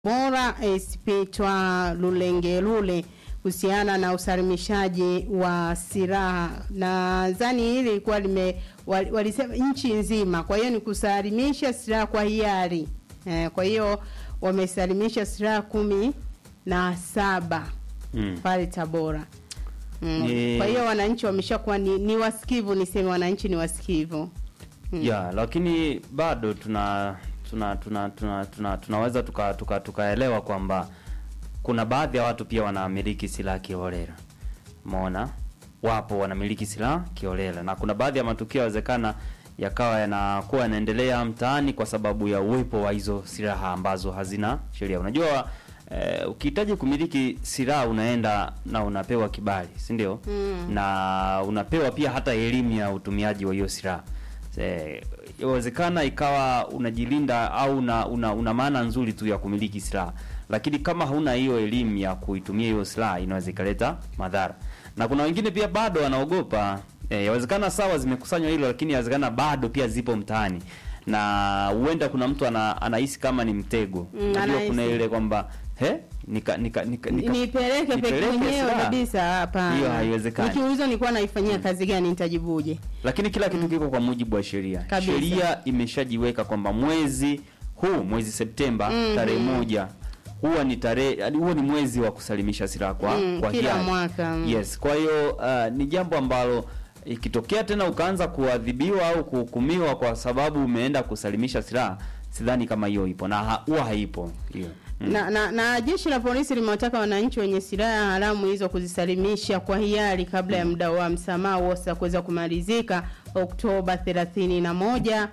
bora ACP Twa Lulengelule kuhusiana na usalimishaji wa silaha. Nadhani hili ilikuwa lime wal- walisema nchi nzima, kwa hiyo ni kusalimisha silaha kwa hiari eh, kwa hiyo wamesalimisha silaha kumi na saba Mm. pale Tabora. Mm. Ni- Kwa hiyo wananchi wameshakuwa ni, ni wasikivu, niseme wananchi ni wasikivu. Mm. ya lakini bado tuna tuna tuna tuna, tuna tunaweza tuka tuka tukaelewa kwamba kuna baadhi ya watu pia wanamiliki silaha kiholela. Umeona? Wapo wanamiliki silaha kiholela na kuna baadhi ya matukio yawezekana yakawa yanakuwa yanaendelea mtaani kwa sababu ya uwepo wa hizo silaha ambazo hazina sheria. Unajua eh, ukihitaji kumiliki silaha unaenda na unapewa kibali, si ndio? Mm. Na unapewa pia hata elimu ya utumiaji wa hiyo silaha. Eh, Inawezekana ikawa unajilinda au una, una, una maana nzuri tu ya kumiliki silaha, lakini kama hauna hiyo elimu ya kuitumia hiyo silaha inaweza ikaleta madhara. Na kuna wengine pia bado wanaogopa. Eh, yawezekana sawa zimekusanywa hilo, lakini yawezekana bado pia zipo mtaani na huenda kuna mtu ana, anahisi kama ni mtego. Mm, Unajua anahisi. kuna ile kwamba he nika nika nika, nika nipeleke peke nipeleke mwenyewe silaha. kabisa hapa. Hiyo haiwezekani. Nikiulizwa nilikuwa naifanyia kazi gani nitajibuje? lakini kila kitu kiko kwa mujibu wa sheria. Kabisa. Sheria imeshajiweka kwamba mwezi huu mwezi Septemba Mhm. tarehe moja huwa ni tarehe yaani huwa ni mwezi wa kusalimisha silaha kwa, Mm, kwa kila hiari. mwaka. mm. Yes, kwa hiyo uh, ni jambo ambalo ikitokea tena ukaanza kuadhibiwa au kuhukumiwa kwa sababu umeenda kusalimisha silaha, sidhani kama hiyo ipo na ha- huwa haipo hiyo. Mm. Na, na, na jeshi la polisi limewataka wananchi wenye silaha haramu hizo kuzisalimisha kwa hiari kabla ya muda wa msamaha wosa kuweza kumalizika Oktoba 31,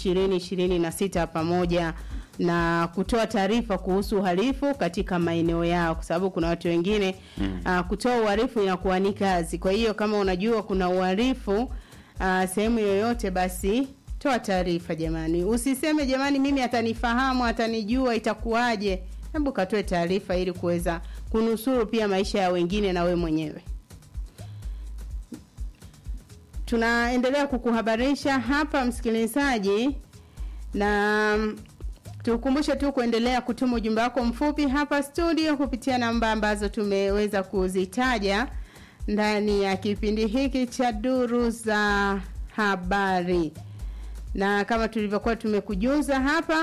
2026 pamoja na kutoa taarifa kuhusu uhalifu katika maeneo yao, kwa sababu kuna watu wengine Mm. uh, kutoa uhalifu inakuwa ni kazi. Kwa hiyo kama unajua kuna uhalifu uh, sehemu yoyote, basi toa taarifa jamani, usiseme jamani, mimi atanifahamu atanijua, itakuwaje? Hebu katoe taarifa ili kuweza kunusuru pia maisha ya wengine na we mwenyewe. Tunaendelea kukuhabarisha hapa msikilizaji, na mm, tukumbushe tu kuendelea kutuma ujumbe wako mfupi hapa studio kupitia namba ambazo tumeweza kuzitaja ndani ya kipindi hiki cha duru za habari, na kama tulivyokuwa tumekujuza hapa,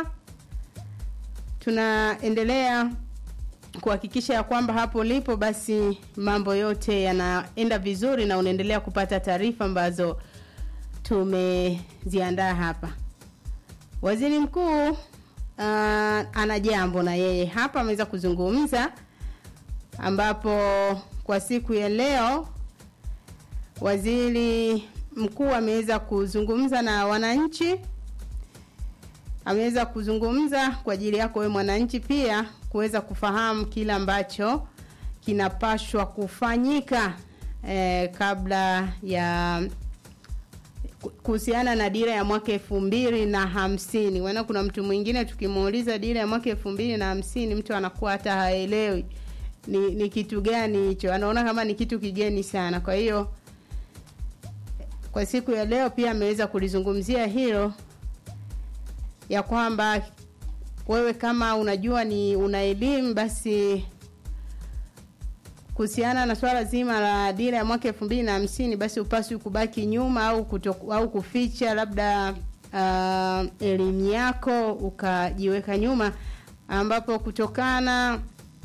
tunaendelea kuhakikisha ya kwamba hapo ulipo basi mambo yote yanaenda vizuri na unaendelea kupata taarifa ambazo tumeziandaa hapa. Waziri Mkuu uh, ana jambo na yeye hapa ameweza kuzungumza, ambapo kwa siku ya leo waziri mkuu ameweza kuzungumza na wananchi ameweza kuzungumza kwa ajili yako wewe mwananchi pia kuweza kufahamu kile ambacho kinapashwa kufanyika eh, kabla ya kuhusiana na dira ya mwaka elfu mbili na hamsini wana kuna mtu mwingine tukimuuliza dira ya mwaka elfu mbili na hamsini mtu anakuwa hata haelewi ni, ni kitu gani hicho anaona kama ni kitu kigeni sana kwa hiyo kwa siku ya leo pia ameweza kulizungumzia hilo ya kwamba wewe kama unajua ni una elimu basi kuhusiana na swala zima la dira ya mwaka elfu mbili na hamsini basi upaswi kubaki nyuma au kutoku, au kuficha labda uh, elimu yako ukajiweka nyuma ambapo kutokana